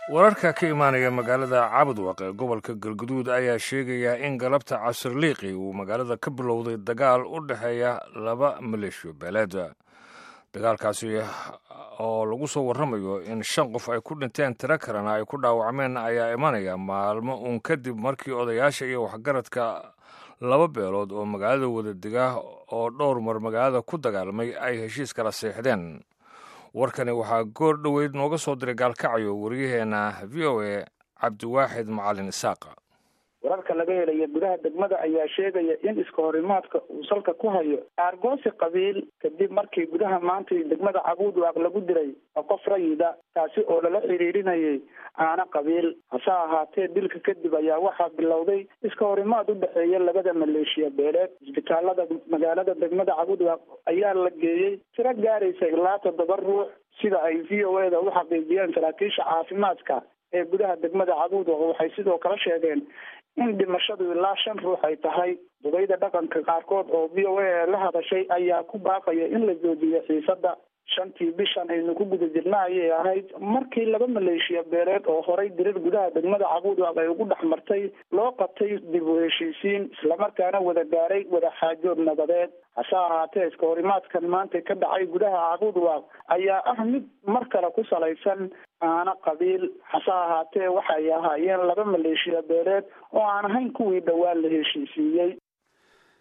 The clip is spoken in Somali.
wararka ka imaanaya magaalada cabudwaq ee gobolka galguduud ayaa sheegaya in galabta casirliiqi uu magaalada ka bilowday dagaal u dhexeeya laba maleeshiyo beeleed dagaalkaasi oo lagu soo warramayo in shan qof ay ku dhinteen tiro kalena ay ku dhaawacmeen ayaa imanaya maalmo uun kadib markii odayaasha iyo waxgaradka laba beelood oo magaalada wadadega oo dhowr mar magaalada ku dagaalmay ay heshiis kala seexdeen warkani waxaa goor dhoweyd nooga soo diray gaalkacyo waryaheena v o a cabdiwaaxid macalin isaaqa wararka laga helaya gudaha degmada ayaa sheegaya in iska horimaadka uu salka ku hayo aargoosi qabiil kadib markii gudaha maanta degmada cabuudwaaq lagu diray qof rayida taasi oo lala xiriirinayay aana qabiil hase ahaatee dilka kadib ayaa waxaa bilowday iska horimaad u dhexeeya labada maleeshiya beeleed isbitaalada magaalada degmada cabuudwaaq ayaa la geeyey tiro gaaraysa ilaa toddoba ruux sida ay v o e da u xaqiijiyeen saraakiisha caafimaadka ee gudaha degmada cabuudwaaq waxay sidoo kale sheegeen in dhimashadu ilaa shan ruux ay tahay dubayda dhaqanka qaarkood oo v o a la hadashay ayaa ku baaqaya in la joojiyo xiisada shantii bishan aynu ku guda jirna ayay ahayd markii laba maleeshiya beeleed oo horay dirir gudaha degmada cabuudwaaq ay ugu dhex martay loo qabtay dib u heshiisiin islamarkaana wada gaaray wada xaajood nabadeed hase ahaatee iska horimaadkan maanta ka dhacay gudaha cabuudwaaq ayaa ah mid mar kale ku salaysan aana qabiil hase ahaatee waxay ahaayeen laba maleeshiya beeleed oo aan ahayn kuwii dhowaan la heshiisiiyey